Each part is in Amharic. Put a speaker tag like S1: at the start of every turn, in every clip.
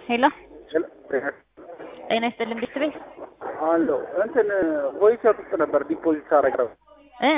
S1: ሄሎ ጤና ይስጥልን ቤተሰቤ
S2: አለው እንትን ቮይቸር ውስጥ ነበር ዲፖዚት አረግረው
S1: እ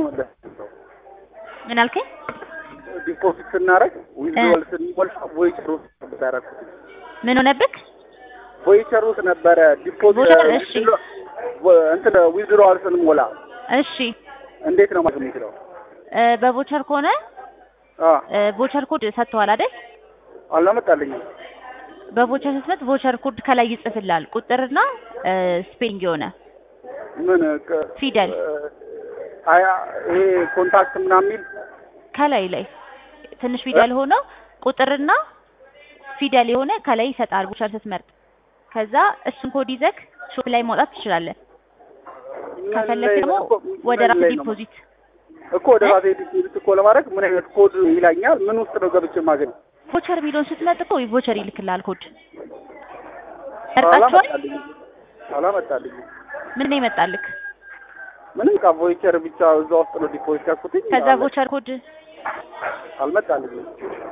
S1: ምን አልከኝ?
S2: ዲፖዚት ስናረግ ዊዝድሮል ስንሞላ ቮይቸር ውስጥ ነበር ያደረኩት።
S1: ምን ሆነብክ?
S2: ቮይቸር ውስጥ ነበረ ዲፖዚት
S1: ቮይቸር፣ እሺ።
S2: እንትን ዊዝድሮል ስንሞላ
S1: እሺ
S2: እንዴት ነው ማለት የሚችለው?
S1: እ በቮቸር ከሆነ
S2: አ
S1: እ ቮቸር ኮድ ሰጥተዋል አይደል?
S2: አላመጣልኝም።
S1: በቮቸር ስትመት ቮቸር ኮድ ከላይ ይጽፍልሃል። ቁጥርና እ ስፔሊንግ የሆነ
S2: ምን ከ-
S1: ፊደል
S2: አያ ይሄ ኮንታክት ምናምን የሚል
S1: ከላይ ላይ ትንሽ ፊደል ሆኖ ቁጥርና ፊደል የሆነ ከላይ ይሰጣል ቮቸር ስትመርጥ። ከዛ እሱን ኮድ ይዘክ ሾፕ ላይ ማውጣት ትችላለህ።
S2: ምን
S1: ከፈለክ
S2: ላይ
S1: ደግሞ
S2: ነው? እኮ
S1: ወደ
S2: ምን
S1: ራስ
S2: ላይ ነው?
S1: ዲፖዚት
S2: እኮ ወደ ራሴ ዲፖዚት እኮ ለማድረግ ምን አይነት ኮድ ይላኛል? ምን ውስጥ ነው ገብቼ የማገኘው?
S1: ቮቸር የሚለውን ስትመርጥ እኮ ቮቸር ይልክልሃል ኮድ መርጣችኋል።
S2: አላመጣልኝም። አላመጣልኝም።
S1: ምን ነው ይመጣልክ?
S2: ምንም ቃ ቮይቸር ብቻ እዛ ውስጥ ነው ዲፖዚት ያልኩትኝ።
S1: ከዛ
S2: አለ-
S1: ቮቸር ኮድ
S2: አልመጣልኝም።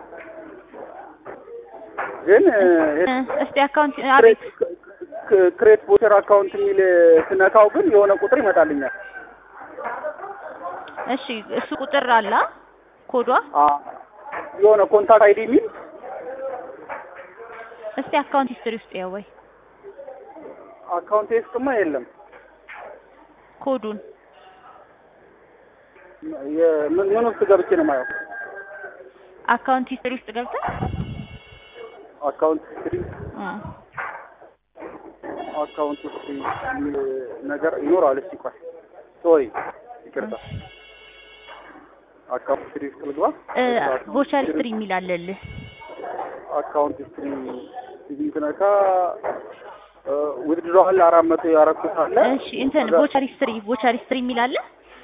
S2: ግን
S1: እ፣ እስቲ አካውንት አቤት
S2: ክሬት ቮቸር አካውንት የሚል ስነካው ግን የሆነ ቁጥር ይመጣልኛል።
S1: እሺ እሱ ቁጥር አላ ኮዷ
S2: አ የሆነ ኮንታክት አይዲ የሚል
S1: እስቲ አካውንት ሂስትሪ ውስጥ ያው ወይ
S2: አካውንት ውስጥማ የለም።
S1: ኮዱን
S2: የ- ምን ምን ውስጥ ገብቼ ነው የማየው?
S1: አካውንት ሂስትሪ ውስጥ ገብተህ
S2: አካውንት ሂስትሪ
S1: እ፣
S2: አካውንት ውስጥ የሚል ነገር ይኖራል። እስቲ ቆይ ሶሪ ይቅርታ። አካውንት ሂስትሪ ውስጥ ልግባ።
S1: እ፣ ቮቸር ሂስትሪ የሚል አለልህ።
S2: አካውንት ሂስትሪ ሲቪንግ ነካ ዊዝድሮዋል አራት መቶ ያረኩት አለ።
S1: እሺ እንትን ቮቸር ሂስትሪ ቮቸር ሂስትሪ የሚል አለ።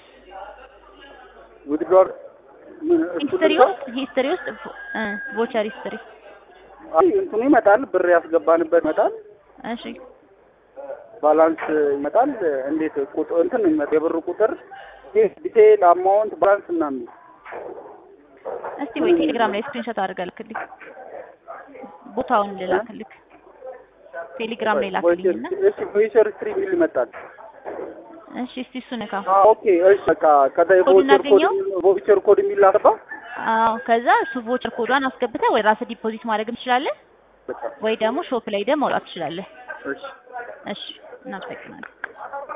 S2: ዊዝድሮዋል ምን እሱ
S1: ሂስትሪ
S2: ልግባ?
S1: ውስጥ ሂስትሪ ውስጥ እ፣ ቮቸር ሂስትሪ
S2: አይ እንትኑ ይመጣል፣ ብር ያስገባንበት ይመጣል፣
S1: እሺ
S2: ባላንስ ይመጣል። እንዴት ቁጥር እንትን ነው የሚመጣው የብሩ ቁጥር ዲቴይል አማውንት ባላንስ ምናምን
S1: እስቲ ወይ ቴሌግራም ላይ ስክሪንሾት አድርገህ ልክልኝ። ቦታውን ልላክልክ ቴሌግራም ላይ ላክልኝና
S2: እሺ ቮይቸር ሂስትሪ የሚል ይመጣል።
S1: እሺ እስቲ እሱ ነካ።
S2: አ ኦኬ እሺ በቃ ከዛ
S1: ኮዱን
S2: የቮይቸር ኮድ
S1: አገኘው?
S2: ቮይቸር ኮድ የሚል ላስባ
S1: አዎ ከዛ እሱ ቮቸር ኮዷን አስገብተህ ወይ ራስህ ዲፖዚት ማድረግም ትችላለህ፣
S2: በቃ
S1: ወይ ደግሞ ሾፕ ላይ ደግሞ ማውጣት ትችላለህ።
S2: እሺ
S1: እሺ እናመሰግናለን።